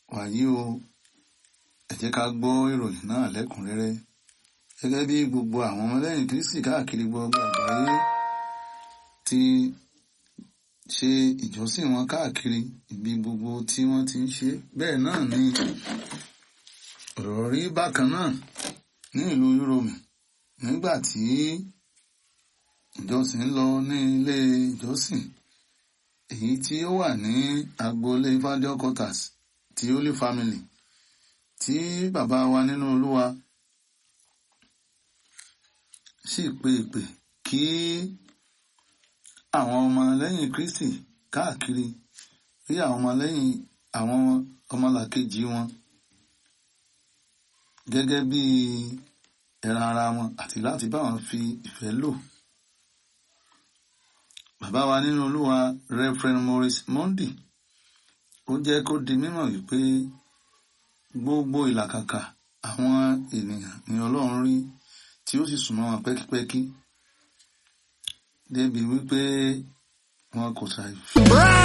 wàyí o ẹ jẹ́ ká gbọ́ ìròyìn náà lẹ́kùnrẹ́rẹ́ gẹ́gẹ́ bí gbogbo àwọn ọmọlẹ́yìn kristi káàkiri gbogbo àgbáyé ti ṣe ìjọsìn wọn káàkiri ibi gbogbo tí wọ́n ti ń ṣe bẹ́ẹ̀ náà ni ọ̀rọ̀ rí bákan náà ní ìlú Yúróòmù nígbà tí ìjọsìn lọ ní ilé ìjọsìn èyí tí ó wà ní agboolé Evangel quarters ti Holy Family tí bàbá wa nínú Olúwa sì pe ìpè kí àwọn ọmọlẹ́yìn Kristi káàkiri rí àwọn ọmọlẹ́yìn àwọn ọmọlàkejì wọn gẹ́gẹ́ bí ẹran ara wọn àti láti bá wọn fi ìfẹ́ lò. Bàbá wa nínú Olúwa Reverend Maurice Mondi ó jẹ́ kó di mímọ̀ wípé gbogbo ìlàkàkà àwọn ènìyàn ni Ọlọ́run rí tí ó sì súnmọ́ wọn pẹ́kípẹ́kí débi wípé wọn kò ṣàì